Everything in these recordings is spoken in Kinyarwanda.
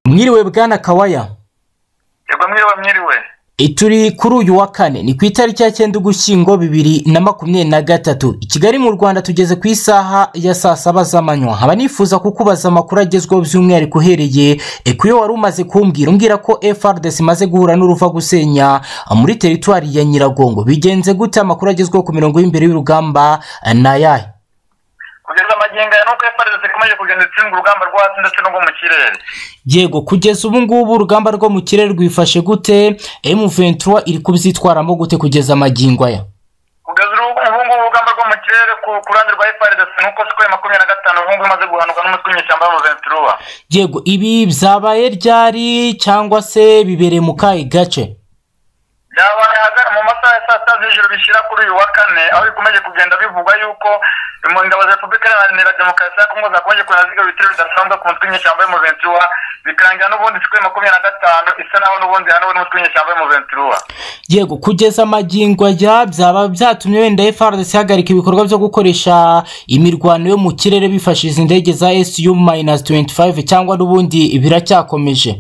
Mwiriwe bwana Kawaya yego mwiriwe mwiriwe turi kuri uyu wa kane ni ku itariki ya cyenda ugushyingo bibiri na makumyabiri na gatatu i kigali mu rwanda tugeze ku isaha ya saa saba z'amanywa nkaba nifuza kukubaza amakuru agezweho by'umwihariko uhereye ku yo wari umaze kumbwira umbwira ko FRDC imaze guhura n'uruva gusenya muri teritwari ya nyiragongo bigenze gute amakuru agezweho ku mirongo y'imbere y'urugamba ni ayahe kugeza amagingo aya ni uko FRDC ikomeje kugenda itsinda urugamba rwo hasi ndetse n'urwo mu kirere yego kugeza ubu ngubu urugamba rwo mu kirere rwifashe gute M23 iri kubyitwaramo gute kugeza amagingo aya kugeza ubu ngubu urugamba rwo mu kirere ku ku ruhande rwa FRDC ni uko sikweri makumyabiri na gatanu ubu ngubu imaze guhanuka n'umutwe w'inyeshyamba mu venturuwa yego ibi byabaye ryari cyangwa se bibereye mu kahe gace byabaye ahagana mu masaha ya saa sita z'ijoro bishyira kuri uyu wa kane aho bikomeje kugenda bivugwa yuko ingabo za repubulika iharanira demokarasi ya kongo zakomeje kugenda zigarura ibitero bidasanzwe ku mutwe w'inyeshyamba y'umuventuruwa bikarangira n'ubundi sikweri makumyabiri na gatanu isa naho n'ubundi yahanuwe n'umutwe w'inyeshyamba y'umuventuruwa yego kugeza amagingo ajya byaba byatumye wenda FRDC ihagarika ibikorwa byo gukoresha imirwano yo mu kirere bifashishije indege za SU minus 25 cyangwa n'ubundi biracyakomeje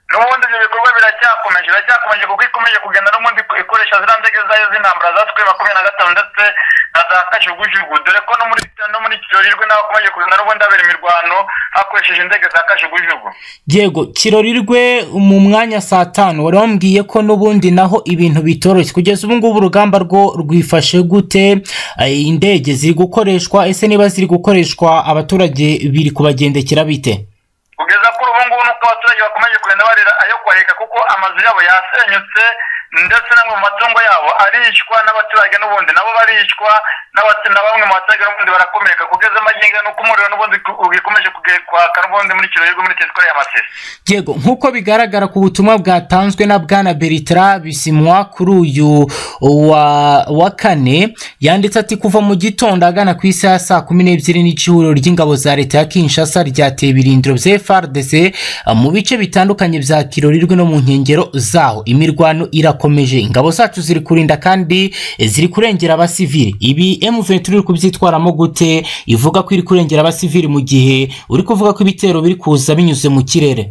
n'ubundi ibyo bikorwa biracyakomeje biracyakomeje kuko ikomeje kugenda n'ubundi ikoresha ziriya ndege zayo z'intambara za sikweya makumyabiri na gatanu ndetse na za kajugujugu dore ko no muri no muri kiyorirwe naho hakomeje kugenda n'ubundi habera imirwano hakoresheje indege za kajugujugu yego kirorirwe mu mwanya saa tanu wari wambwiye ko n'ubundi naho ibintu bitoroshye kugeza ubu ngubu urugamba rwo rwifashe gute Eh, indege ziri gukoreshwa ese niba ziri gukoreshwa abaturage biri kubagendekera bite kugeza kuri ubu ngubu nuko abaturage bakomeje kugenda barira ayo kwareka kuko amazu yabo yasenyutse ndetse n'amwe mu matungo yabo arishwa n'abaturage n'ubundi nabo barishwa n'abatu- na bamwe mu baturage n'ubundi barakomereka kugeza amagingo nuko umuriro n'ubundi ku- ugikomeje kuge- kwaka n'ubundi muri kiyorirwe muri teritwari ya masisi yego nk'uko bigaragara ku butumwa bwatanzwe na bwana beritra bisimwa kuri uyu wa, wa kane yanditse ati kuva mu gitondo agana ku isaha ya saa kumi n'ebyiri n'icihuriro ry'ingabo za leta ya kinshasa ryateye ibirindiro bya frdc eh, mu bice bitandukanye bya kirorirwe no mu nkengero zaho imirwano irakomeje ingabo zacu ziri kurinda kandi eh, ziri kurengera abasivili ibi m23 iri kubyitwaramo gute ivuga ko iri kurengera abasivili mu gihe uri kuvuga ko ibitero biri kuza binyuze mu kirere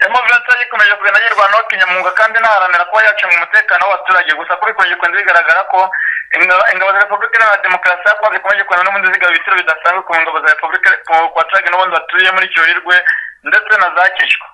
demokarasi ikomeje kugenda yirwanaho kinyamwuga kandi inaharanira kuba yacunga umutekano w'abaturage gusa kuri ikomeje kugenda bigaragara ko inga- ingabo za repubulika iharanira demokarasi ya kongo zikomeje kugenda n'ubundi zigaba ibitero bidasanzwe ku ngabo za repubulika ku baturage n'ubundi batuye muri kiyorirwe ndetse na za kishwa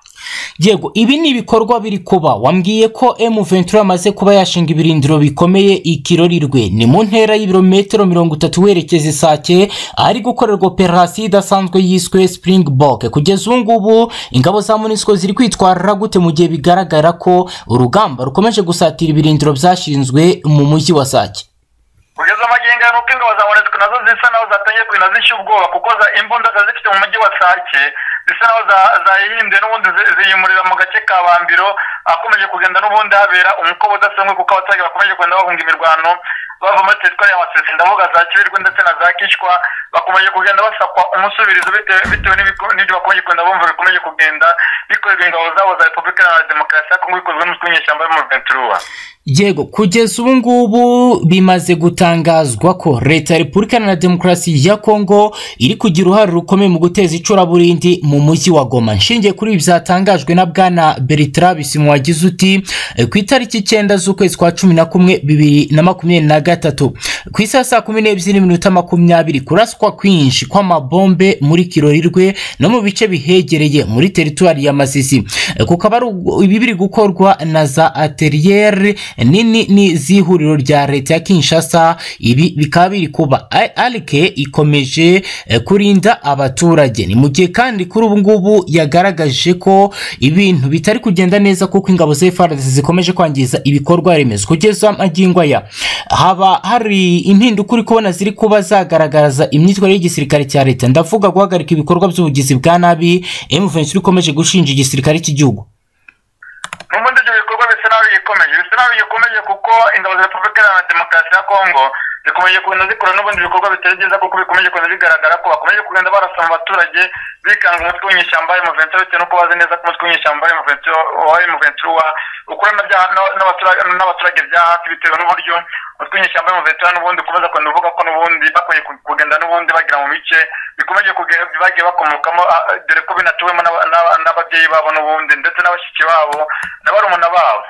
yego ibi ni ibikorwa biri kuba wambwiye ko M23 amaze kuba yashinga ibirindiro bikomeye ikirorirwe ni mu ntera y'ibirometero mirongo itatu werekeza isake ahari gukorerwa operasiyo idasanzwe yiswe springbok kugeza ubu ngubu ingabo za munisiko ziri kwitwarira gute mu gihe bigaragara ko urugamba rukomeje gusatira ibirindiro byashinzwe mu mujyi wa sake kugeza amagingo aya nuko ingabo za monesiko nazo zisa naho zatangiye kugenda zishya ubwoba kuko za imbunda zari zifite mu mujyi wa sake zisa naho za- zayihinduye n'ubundi zi- ziyimurira mu gace ka bambiro akomeje kugenda n'ubundi habera umukoba udasanzwe kuko abaturage bakomeje kugenda bahunga imirwano bava muri teritwari ya masisi ndavuga za kibirirwe ndetse na za kishwa bakomeje kugenda basakwa umusubirizo bitewe bitewe n'ibiko- n'ibyo bakomeje kugenda bumva bikomeje kugenda bikorerwa ingabo zabo za repubulika iharanira demokarasi ya kongo bikozwe n'umutwe w'inyeshyamba yo muri venturuwa yego kugeza ubu ngubu bimaze gutangazwa ko leta ya repubulika na demokarasi ya kongo iri kugira uruhare rukomeye mu guteza icuraburindi mu mujyi wa goma nshingiye kuri ibi byatangajwe na bwana beritra bisimu wagize uti "Eh, ku itariki icyenda z'ukwezi kwa cumi na kumwe bibiri na makumyabiri na gatatu ku isaha saa kumi n'ebyiri n'iminota makumyabiri kuraswa kwinshi kw'amabombe muri kirorirwe no mu bice bihegereye muri teritwari ya masisi Eh, kukaba ari ubwo- ibi biri gukorwa na za ateriyeri nini ni z'ihuriro rya leta ya kinshasa ibi bikaba biri kuba A- arike ikomeje eh, kurinda abaturage ni mu gihe kandi kuri ubu ngubu yagaragaje ko ibintu bitari kugenda neza kuko ingabo za FARDC zikomeje kwangiza ibikorwa remezo kugeza amagingo aya haba hari impinduka uri kubona ziri kuba zagaragaza imyitwarire y'igisirikare cya leta ndavuga guhagarika ibikorwa by'ubugizi bwa nabi M23 ikomeje gushinja igisirikare cy'igihugu n'ubundi ibyo bikorwa bisa naho bigikomeje bisa nabi gikomeje kuko ingabo za repubulika iharanira demokarasi ya kongo zikomeje kugenda zikora n'ubundi bikorwa bitari byiza kuko bikomeje kugenda bigaragara ko bakomeje kugenda barasoma abaturage bikanga umutwe w'inyeshyamba wa emuventuro bitewe n'uko bazi neza ko umutwe w'inyeshyamba wa emuventuro ukorana n'abaturage bya hafi bitewe n'uburyo umutwe w'inyeshyamba wa emuventuro n'ubundi ukomeza kugenda uvuga ko n'ubundi bakomeje kugenda n'ubundi bagira mu bice bikomeje bagiye bakomokamo dore ko binatuwemo n'ababyeyi babo n'ubundi ndetse n'abashyitsi babo na barumuna babo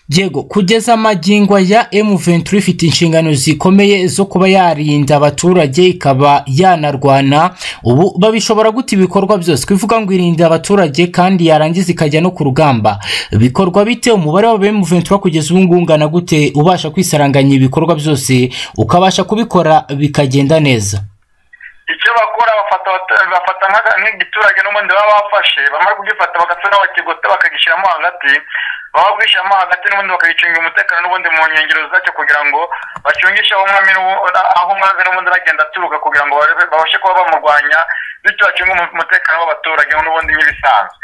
yego kugeza amagingwa ya M23 ifite inshingano zikomeye zo kuba yarinda abaturage ikaba yanarwana ubu babishobora guta ibikorwa byose kuvuga ngo irinda abaturage kandi yarangiza ikajya no ku rugamba bikorwa bite umubare wa M23 kugeza ubu ngubu ungana gute ubasha kwisaranganya ibikorwa byose ukabasha kubikora bikagenda neza icyo bakora bafata nk'igiturage n'ubundi baba bafashe bamara kugifata bagasa n'abakigota bakagishyiramo hagati baba bakwishyiramo hagati n'ubundi bakagicungira umutekano n'ubundi mu nkengero zacyo kugira ngo bacungishe aho umwami aho umwami n'ubundi aragenda aturuka kugira ngo babashe kuba bamurwanya bityo bacunge umutekano w'abaturage n'ubundi nk'ibisanzwe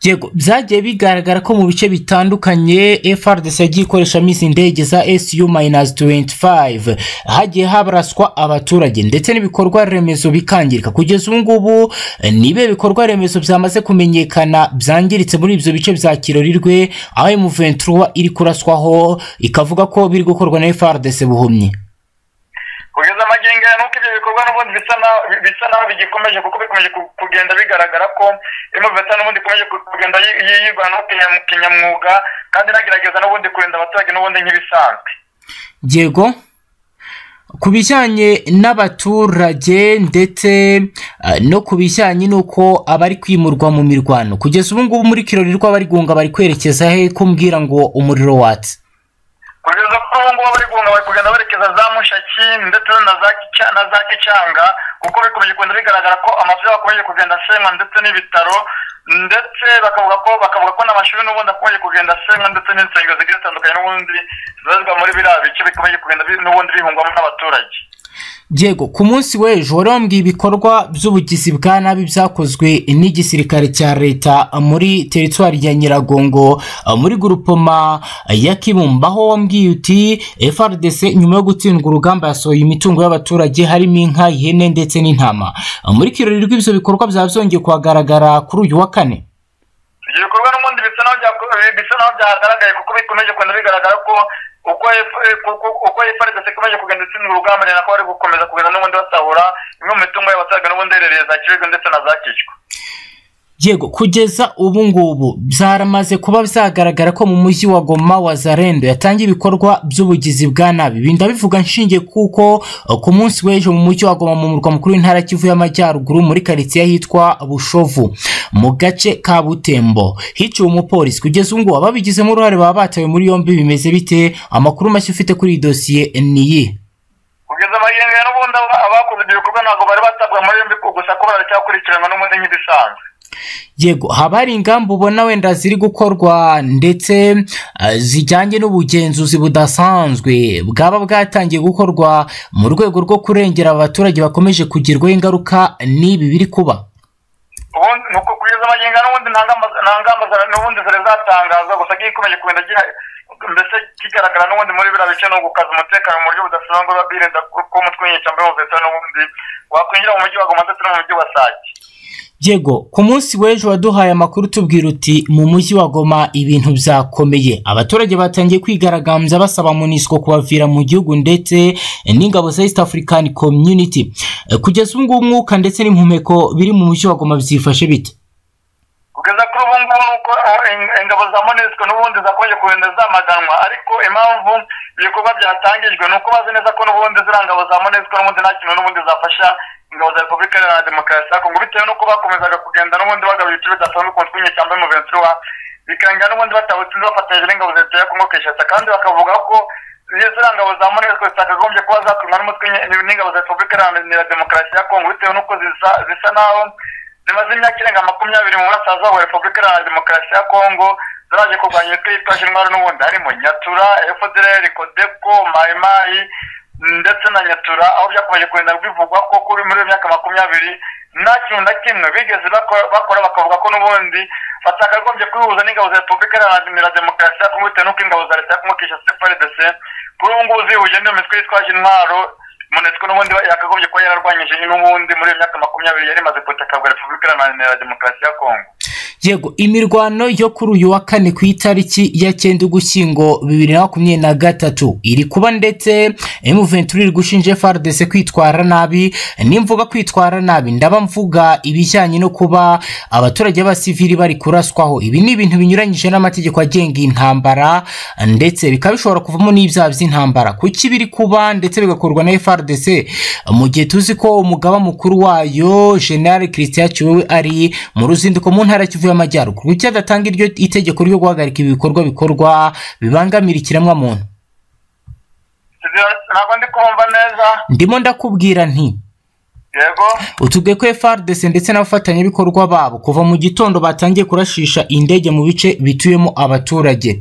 yego byagiye bigaragara ko mu bice bitandukanye FRDC yagiye ikoreshamo izi ndege za SU minus 25 hagiye habaraswa abaturage ndetse n'ibikorwa remezo bikangirika kugeza ubu ngubu nibe bikorwa remezo byamaze kumenyekana byangiritse muri ibyo bice bya Kirorirwe aho M23 iri kuraswaho ikavuga ko biri gukorwa na FRDC buhumye kugeza amagingo aya nuko ibyo bikorwa n'ubundi bisa naho bigikomeje kuko bikomeje kugenda bigaragara ko imuveta n'ubundi ikomeje kugenda yirwanaho kinyamwuga kandi inagerageza n'ubundi kurinda abaturage n'ubundi nk'ibisanzwe yego ku bijyanye n'abaturage ndetse no ku bijyanye n'uko abari kwimurwa mu mirwano kugeza ubu ngubu muri kirorirwa bari gunga bari kwerekeza he kumbwira ngo umuriro watse kugeza kuri ubu ngubu bari guhunga bari kugenda berekeza za mushaki ndetse na za kicanga kuko bikomeje kugenda bigaragara ko amazu yabo akomeje kugenda asenywa ndetse n'ibitaro ndetse bakavuga ko bakavuga ko n'amashuri n'ubundi akomeje kugenda asenywa ndetse n'insengero zigiye zitandukanye n'ubundi zibarizwa muri biriya bice bikomeje kugenda n'ubundi bihungwamo n'abaturage yego ku munsi w'ejo wari wambwiye ibikorwa by'ubugizi bwa nabi byakozwe n'igisirikare cya leta muri teritwari ya nyiragongo muri gurupoma ya kibumba aho wambwiye uti FRDC nyuma yo gutsindwa urugamba yasohoye imitungo y'abaturage harimo inka ihene ndetse n'intama muri kirori rw'ibyo bikorwa byaba byongeye kuhagaragara kuri uyu wa kane ibyo bikorwa n'ubundi bisa naho byagaragaye kuko bikomeje kugenda bigaragara ko uko efaridasi ikomeje kugenda itsindwa urugamba ni nako bari gukomeza kugenda n'ubundi basahura imwe mu mitungo y'abasaga n'ubundi herereye za kibirwe ndetse na za kicwa yego kugeza ubu ngubu byaramaze kuba byagaragara ko mu mujyi wa goma wa zarendo yatangiye ibikorwa by'ubugizi bwa nabi ibi ndabivuga nshingiye kuko ku munsi w'ejo mu mujyi wa goma mu murwa mukuru w'intara kivu y'amajyaruguru muri karitsiye ahitwa bushovu mu gace ka butembo hiciwe umupolisi kugeza ubu ngubu ababigizemo uruhare baba batawe muri yombi bimeze bite amakuru mashya ufite kuri iyi dosiye ni iyi kugeza amagenga n'ubundi abakoze ibyo bikorwa ntabwo bari batabwa muri yombi gusa ko baracyakurikiranwa n'ubundi nk'ibisanzwe yego haba hari ingamba ubona wenda ziri gukorwa ndetse zijyanye n'ubugenzuzi budasanzwe bwaba bwatangiye gukorwa mu rwego rwo kurengera abaturage bakomeje kugirwaho ingaruka n'ibi biri kuba ni uko kugeza amagingo n'ubundi nta ngamba n'ubundi zari zatangazwa gusa gikomeje kugenda mbese kigaragara n'ubundi muri biriya bice ni ugukaza umutekano mu buryo budasanzwe birinda ko umutwe w'inyeshyamba w'ubuvetera n'ubundi wakwinjira mu mujyi wa goma ndetse no mu mujyi wa sake yego ku munsi w'ejo waduhaye amakuru tubwira uti mu mujyi wa goma ibintu byakomeye abaturage batangiye kwigaragambya basaba munisiko kubavira mu gihugu ndetse n'ingabo za east african community kugeza ubu ngubu umwuka ndetse n'impumeko biri mu mujyi wa goma byifashe bite kugeza kuri ubu ngubu nuko ingabo za monisiko n'ubundi zakomeje kugenda zamaganwa ariko impamvu ibikorwa byatangijwe ni uko bazi neza ko n'ubundi ziriya ngabo za monisiko n'ubundi nta kintu n'ubundi zafasha ingabo za repubulika iharanira demokarasi ya kongo bitewe n'uko bakomezaga kugenda n'ubundi bagabira ibice bidasanzwe ku mutwe w'inyeshyamba y'umuvensi wa bikanga n'ubundi batawutsinze bafatanyije n'ingabo za leta ya kongo keshasa kandi bakavuga ko ziriya ngabo za monesco zitakagombye kuba zatumwa n'umutwe n'ingabo za repubulika iharanira demokarasi ya kongo bitewe n'uko zisa naho zimaze imyaka irenga makumyabiri mu burasirazuba bwa repubulika iharanira demokarasi ya kongo zaraje kurwanya imitwe yitwaje intwaro n'ubundi harimo nyatura efodreri kodeko mayimayi ndetse na nyatura aho byakomeje kugenda bivugwa ko kuri muri iyo myaka makumyabiri nta kintu na kimwe bigeze bako- bakora bakavuga ko n'ubundi batakagombye kwihuza n'ingabo za repubulika iharanira demokarasi ya kongo bitewe n'uko ingabo za leta ya kongo kinshasa cprdc kuri ubu ngubu zihuje n'iyo mitwe yitwaje intwaro monusco n'ubundi yakagombye kuba yararwanyije n'ubundi muri iyo myaka makumyabiri yari imaze kubutaka bwa repubulika iharanira demokarasi ya kongo yego imirwano yo kuri uyu wa kane ku itariki ya cyenda ugushyingo bibiri na makumyabiri na gatatu iri kuba ndetse emuventuri iri gushinja frdc kwitwara nabi nimvuga kwitwara nabi ndaba mvuga ibijyanye no kuba abaturage b'abasivili bari kuraswaho ibi ni ibintu binyuranyije n'amategeko agenga intambara ndetse bikaba bishobora kuvamo n'ibyaha by'intambara kuki biri kuba ndetse bigakorwa na frdc mu gihe tuzi ko umugaba mukuru wayo general christian kiwewe ari mu ruzinduko mu ntara ya kivu y'amajyaruguru kuki adatanga iryo itegeko ryo guhagarika ibi bikorwa bikorwa bibangamira ikiremwamuntu ntabwo ndi kumva neza ndimo ndakubwira nti yego utubwiye ko FRDC ndetse n'abafatanyabikorwa babo kuva mu gitondo batangiye kurashisha indege mu bice bituyemo abaturage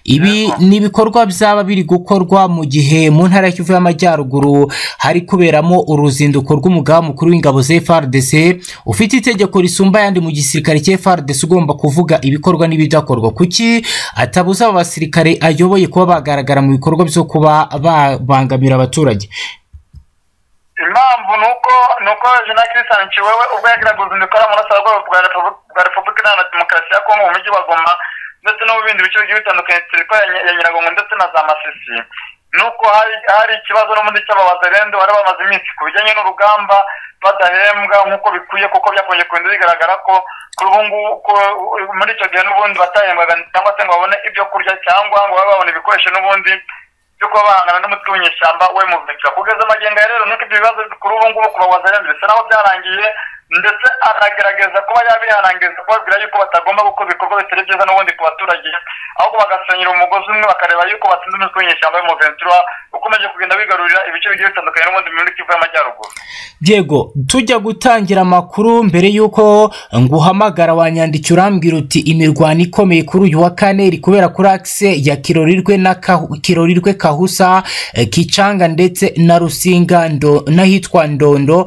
ibi ni ibikorwa byaba biri gukorwa mu gihe mu ntara ya kivu y'amajyaruguru hari kuberamo uruzinduko rw'umugaba mukuru w'ingabo za FRDC ufite itegeko risumba ayandi mu gisirikare cya FRDC ugomba kuvuga ibikorwa n'ibidakorwa kuki atabuza aba basirikare ayoboye kuba bagaragara mu bikorwa byo kuba babangamira abaturage impamvu ni uko ni uko jean christian kiwewe ubwo yagiraga uruzinduko ari amaraso rwego rwa Repu- rwa repubulika iharanira demokarasi ya kongo mu mujyi wa goma ndetse no mu bindi bice bigiye bitandukanye turiko ya Ny- ya nyiragongo ndetse na za masisi ni uko hari hari ikibazo n'ubundi cy'ababazarendu bari bamaze iminsi ku bijyanye n'urugamba badahembwa nk'uko bikwiye kuko byakomeje kugenda bigaragara ko kuri ubu ngubu ko- muri icyo gihe n'ubundi batahembwaga cyangwa se ngo babone ibyo kurya cyangwa ngo babe babone ibikoresho n'ubundi byo kuba bahangana n'umutwe w'inyeshyamba we muvika kugeza amagenga rero nuko ibyo bibazo kuri ubu ngubu ku bawazarenze bisa naho byarangiye ndetse akagerageza kuba yabiharangiza kubabwira yuko batagomba gukora ibikorwa bitari byiza n'ubundi ku baturage ahubwo bagasenyera umugozi umwe bakareba yuko batsinze umutwe w'inyeshyamba w'umuventura ukomeje kugenda wigarurira ibice bigiye bitandukanye n'ubundi muri kivu y'amajyaruguru yego tujya gutangira amakuru mbere y'uko nguhamagara wanyandikira urambwira uti imirwano ikomeye kuri uyu wa kane iri kubera kuri akise ya kirorirwe na Kahu- kirorirwe kahusa eh, kicanga ndetse na rusinga ndo n'ahitwa ndondo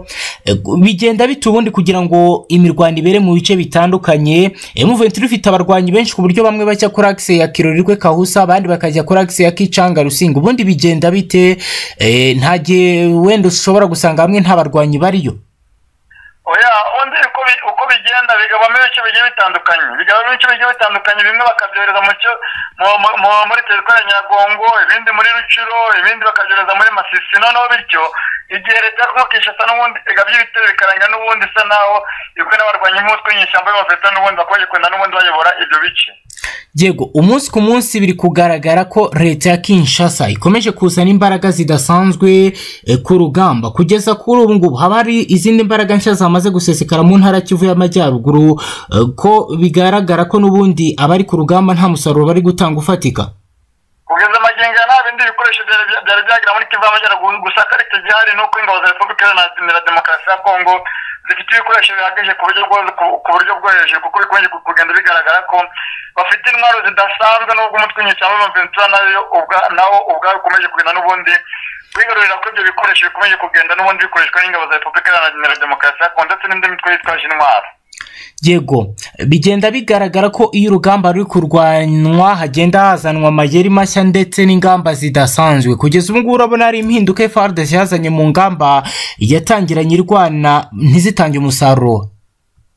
Eh, bigenda bite ubundi kugira ngo imirwano ibere mu bice bitandukanye emuventuri ifite abarwanyi benshi ku buryo bamwe bajya kuri akise ya kirorirwe kahusa abandi bakajya kuri akise ya kicanga rusinga ubundi bigenda bite Eh, nta gihe wenda ushobora gusanga hamwe nta barwanyi bariyo oya undi uko bi- uko bigenda bigabamo ibice bigiye bitandukanye bigabamo ibice bigiye bitandukanye bimwe bakabyohereza mu cyo- mu- mu- mu- muri teritwari ya nyagongo ibindi muri ruciro ibindi bakabyohereza muri masisi noneho bityo igihe leta ya Congo Kinshasa n'ubundi igabye ibitero bikarangira n'ubundi isa naho ibwe n'abarwanyi nk'utwe nyishyamba y'amaveta n'ubundi bakomeje kugenda n'ubundi bayobora ibyo bice yego umunsi ku munsi biri kugaragara ko leta ya kinshasa ikomeje kuzana imbaraga zidasanzwe eh, ku rugamba kugeza kuri ubu ngubu haba hari izindi mbaraga nshya zamaze gusesekara mu ntara ya kivu y'amajyaruguru eh, ko bigaragara ko n'ubundi abari ku rugamba nta musaruro bari gutanga ufatika kugeza amagingo aya nta bindi bikoresho byari bya- byari byagera muri kivu y'amajyaruguru gusa akarite gihari ni uko ingabo za repubulika iharanira demokarasi ya kongo zifite ibikoresho bihagije ku buryo bwo- ku- ku buryo bwo hejuru kuko bikomeje ku- kugenda bigaragara ko bafite intwaro zidasanzwe n'ubwo umutwe w'inyeshyamba w'amaventura nayo ubwa- nawo ubwawe ukomeje kugenda n'ubundi wigarurira ko ibyo bikoresho bikomeje kugenda n'ubundi bikoreshwa n'ingabo za repubulika iharanira demokarasi ya kongo ndetse n'indi mitwe yitwaje intwaro yego bigenda bigaragara ko iyo urugamba ruri kurwanywa hagenda hazanwa amayeri mashya ndetse n'ingamba zidasanzwe kugeza ubu ngubu urabona hari impinduka FARDC yazanye mu ngamba yatangiranye irwana ntizitange umusaruro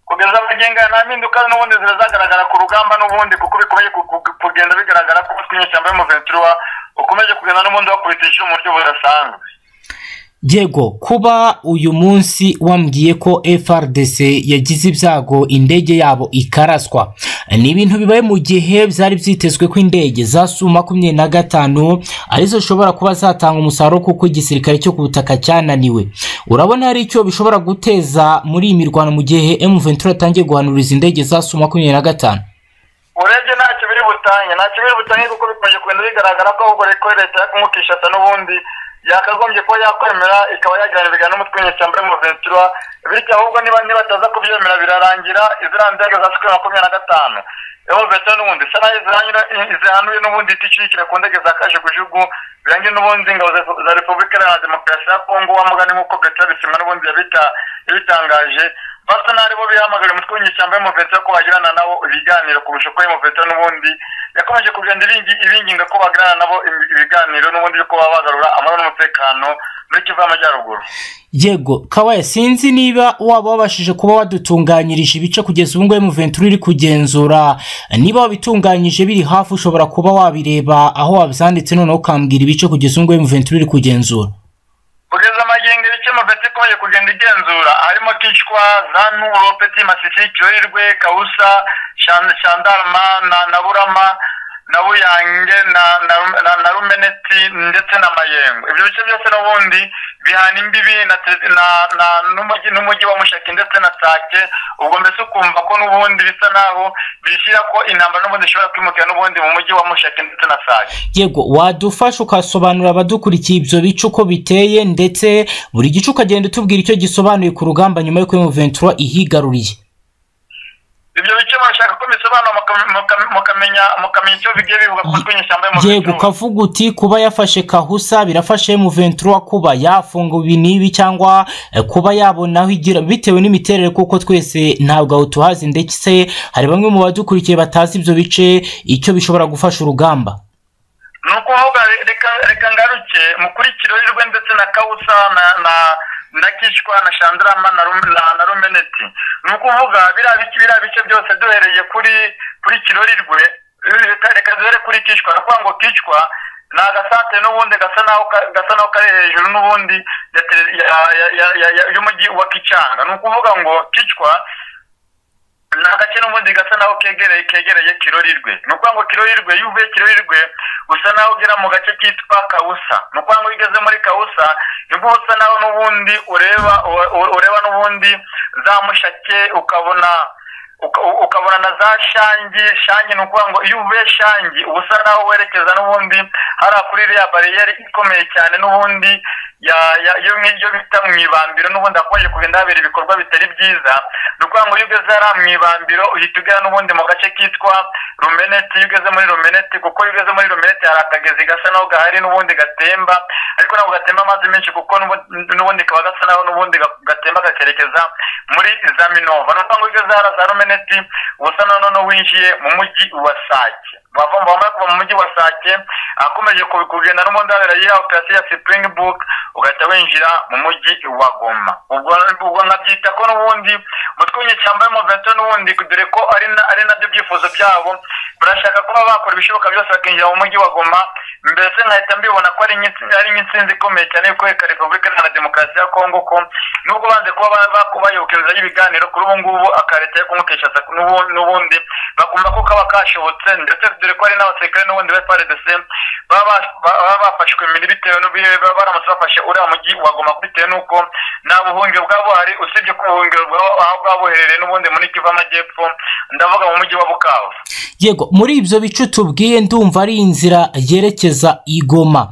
kugeza amagingo aya nta mpinduka n'ubundi zirazagaragara ku rugamba n'ubundi kuko bikomeje ku- ku- kugenda bigaragara ko umutwe w'inyeshyamba y'umuventura ukomeje kugenda n'ubundi wakubitisha mu buryo budasanzwe yego kuba uyu munsi wambwiye ko FRDC yagize ibyago indege yabo ikaraswa ni ibintu bibaye mu gihe byari byitezwe ko indege za su makumyabiri na gatanu arizo zishobora kuba zatanga umusaruro kuko igisirikare cyo ku butaka cyananiwe urabona hari icyo bishobora guteza muri iyi mirwano mu gihe M23 atangiye guhanuriza indege za su makumyabiri na gatanu urebye ntacyo biri butange ntacyo biri butange kuko bikomeje kugenda bigaragara ko ahubwo reko leta ya Congo Kinshasa n'ubundi yakagombye kuba yakwemera ikaba yagirana ibiganiro n'umutwe w'inyeshyamba y'umuventura bityo ahubwo niba nibataza kubyemera birarangira iziriya ndege za sikiri makumyabiri na gatanu y'umuventura n'ubundi isa naho izihanyura- zihanuye n'ubundi itishyikira ku ndege za kajugujugu birangiye n'ubundi ingabo za za repubulika iharanira demokarasi ya kongo wa mugani nk'uko petero bisimwa n'ubundi yabita yabitangaje basa n'ari bo bihamagara umutwe w'inyeshyamba y'umuveto ko bagirana nabo ibiganiro ku bushuko y'umuveto n'ubundi yakomeje kugenda ibinginga ko bagirana nabo ibiganiro n'ubundi yuko baba bagarura amahoro n'umutekano muri kivu y'amajyaruguru yego kabaya sinzi niba waba wabashije kuba wadutunganyirije ibice kugeza ubu ngubu muventuri uri kugenzura niba wabitunganyije biri hafi ushobora kuba wabireba aho wabyanditse noneho ukambwira ibice kugeza ubu ngubu muventuri iri kugenzura kugeza amagingo ibice muventuri ikomeje kugenda igenzura harimo kicwa zanturo peti masisi kiyoherwe kawusa shandarama na burama na buyange na rumeneti ndetse na mayengo ibyo bice byose n'ubundi bihana imbibi n'umujyi wa mushaki ndetse na sake ubwo mbese ukumva ko n'ubundi bisa naho bishyira ko intambara n'ubundi ishobora kwimukira n'ubundi mu mujyi wa mushaki ndetse na sake yego wadufasha ukasobanurira abadukurikiye ibyo bice uko biteye ndetse buri gice ukagenda utubwira icyo gisobanuye ku rugamba nyuma y'uko muventura ihigaruriye ibyo bice murashaka ko bisobanura mukamenya mukamenya icyo bigiye bivuga ku matwi y'inyeshyamba y'umuventuro yego ukavuga uti kuba yafashe kahusa birafashe muventuro kuba yafunga ibi n'ibi cyangwa kuba yabona aho igira bitewe n'imiterere kuko twese ntabwo aho tuhazi ndetse hari bamwe mu badukurikiye batazi ibyo bice icyo bishobora gufasha urugamba ni ukuvuga reka ngaruke mukurikireho irwe ndetse na kawusa na na kishwa na shandarama na rumeneti ni ukuvuga biriya bice byose duhereye kuri kuri kirori rwe reka duhere kuri kishwa ni ukuvuga ngo kishwa ni agasantere n'ubundi gasa n'aho kari hejuru n'ubundi y'umujyi wa kicanga ni ukuvuga ngo kishwa ni agace n'ubundi gasa naho kegereye kegereye kirorirwe ni ukuvuga ngo kirorirwe iyo uvuye kirorirwe usa naho ugera mu gace kitwa kawusa ni ukuvuga ngo iyo ugeze muri kawusa nibwo usa naho n'ubundi ureba ureba n'ubundi za mushake ukabona ukabona na za shangi shangi ni ukuvuga ngo iyo uvuye shangi uba usa naho werekeza n'ubundi hariya kuri iriya bariyeri ikomeye cyane n'ubundi iyo ngiryo bita mu ibambiro n'ubundi hakomeje kugenda habera ibikorwa bitari byiza ni ukuvuga ngo iyo ugeze hariya mu ibambiro uhita ugera n'ubundi mu gace kitwa rumeneti iyo ugeze muri rumeneti kuko iyo ugeze muri rumeneti hari akagezi gasa naho gahari n'ubundi gatemba ariko ntabwo gatemba amazi menshi kuko n'ubundi kaba gasa naho n'ubundi gatemba gakerekeza muri za minova ni ukuvuga ngo iyo ugeze hariya za rumeneti uba usa naho winjiye mu mujyi wa sake wamaze kuva mu mujyi wa sake akomeje kugenda n'ubundi habera ya operasiyo ya sipuringi buke ugahita winjira mu mujyi wa goma ubwo nkabyita ko n'ubundi umutwe w'inyeshyamba y'umuvento n'ubundi dore ko ari nabyo byifuzo byabo barashaka kuba bakora ibishoboka byose bakinjira mu mujyi wa goma mbese nkahita mbibona ko ari nk'insinzi ikomeye cyane yo kwereka repubulika iharanira demokarasi ya kongo ko nubwo banze kuba bayoboka inzira y'ibiganiro kuri ubu ngubu akareta yo kumukesha n'ubundi bakumva ko kaba kashobotse ndetse dore ko hari n'abasirikare n'ubundi ba prdc baba bafashwe imbere bitewe n'ubuyobe baramutse bafashe uriya mujyi wagoma bitewe n'uko nta buhungiro bwa buhari usibye ko ubuhungiro bwaba bwabuherereye n'ubundi muri kivu amajyepfo ndavuga mu mujyi wa bukavu yego muri ibyo bice tubwiye ndumva ari inzira yerekeza igoma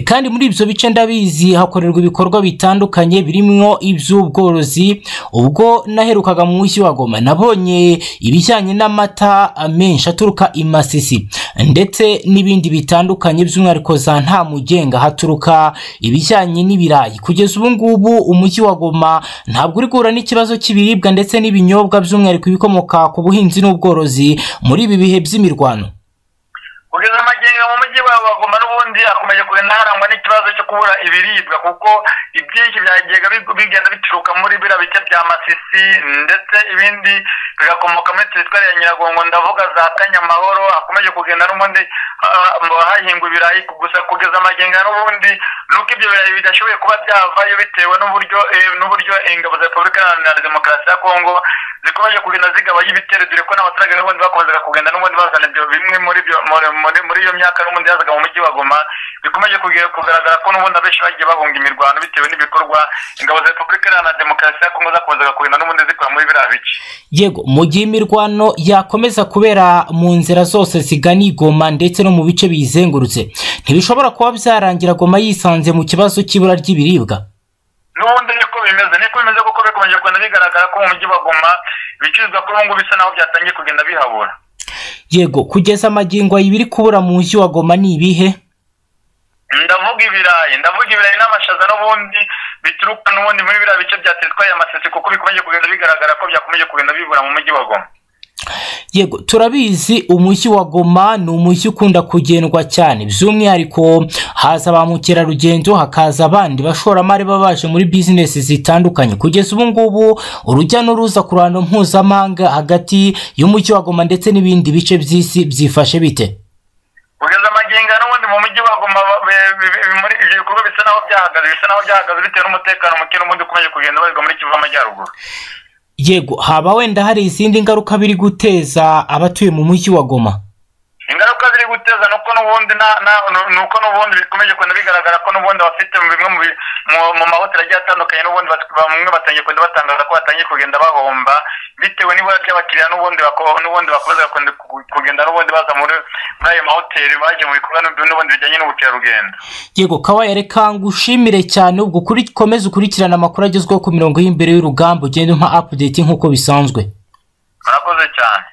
kandi muri ibyo bice ndabizi hakorerwa ibikorwa bitandukanye birimo iby'ubworozi ubwo naherukaga mu mujyi wa goma nabonye ibijyanye n'amata menshi aturuka i masisi ndetse n'ibindi bitandukanye by'umwihariko za nta mugenga haturuka ibijyanye n'ibirayi kugeza ubu ngubu umujyi wa goma ntabwo uri guhura n'ikibazo cy'ibiribwa ndetse n'ibinyobwa by'umwihariko ibikomoka ku buhinzi n'ubworozi muri ibi bihe by'imirwano kugeza amagingo mu mujyi wa bagoma n'ubundi akomeje kugenda harangwa n'ikibazo cyo kubura ibiribwa kuko ibyinshi byagenda bigenda bituruka muri biriya bice bya masisi ndetse ibindi bigakomoka muri teritwari ya nyiragongo ndavuga za kanyamahoro hakomeje kugenda n'ubundi hahingwa ibirayi gusa kugeza amagenga n'ubundi nuko ibyo birayi bidashoboye kuba byavayo bitewe n'uburyo n'uburyo ingabo za repubulika iharanira demokarasi ya kongo zikomeje kugenda zigabanya ibitero dore ko n'abaturage n'ubundi bakomezaga kugenda n'ubundi bazana ibyo bimwe muri byo muri iyo myaka n'ubundi yazaga mu mujyi wa goma bikomeje kugaragara ko n'ubundi abenshi bagiye bahunga imirwano bitewe n'ibikorwa ingabo za repubulika iharanira demokarasi ya kongo zakomezaga kugenda n'ubundi zikora muri biriya bice yego mu gihe imirwano yakomeza kubera mu nzira zose zigana igoma ndetse no mu bice biyizengurutse ntibishobora kuba byarangira goma yisanze mu kibazo cy'ibura ry'ibiribwa n'ubundi niko bimeze niko bimeze kuko bikomeje kugenda bigaragara ko mu mujyi wa goma ibicuruzwa kuri ubu ngubu bisa naho byatangiye kugenda bihabura yego kugeza amagingo ibiri kubura mu mujyi wa goma ni ibihe ndavuga ibirayi ndavuga ibirayi n'amashaza n'ubundi bituruka n'ubundi muri biriya bice bya teritwari ya masisi kuko bikomeje kugenda bigaragara ko byakomeje kugenda bibura mu mujyi wa goma yego turabizi umujyi wa goma ni umujyi ukunda kugendwa cyane by'umwihariko haza ba mukerarugendo hakaza abandi bashoramari baba baje muri bizinesi zitandukanye kugeza ubu ngubu urujya n'uruza ku ruhando mpuzamahanga hagati y'umujyi wa goma ndetse n'ibindi bice by'isi byifashe bite kugeza amagingo n'ubundi mu mujyi wa goma be- be- be- muri ibyo bikorwa bisa n'aho byahagaze bisa n'aho byahagaze bitewe n'umutekano muke n'ubundi ukomeje kugenda ubarizwa muri kivu y'amajyaruguru yego haba wenda hari izindi ngaruka biri guteza abatuye mu mujyi wa goma ingaruka ziri guteza nuko n'ubundi na- na- nu- nuko n'ubundi bikomeje kugenda bigaragara ko n'ubundi abafite mu bimwe mu bi- mu- mu mahoteli agiye atandukanye n'ubundi bat- bamwe batangiye kugenda batangaza ko batangiye kugenda bahomba bitewe n'ibura ry'abakiriya n'ubundi bako- n'ubundi bakomeza kugenda- kugenda n'ubundi baza muri muri ayo mahoteli baje mu bikorwa n'ubundi bijyanye n'ubukerarugendo yego kawaye reka ngushimire cyane ubwo ukomeze ukurikirane amakuru agezweho ku mirongo y'imbere y'urugamba ugenda umpa update nk'uko bisanzwe murakoze cyane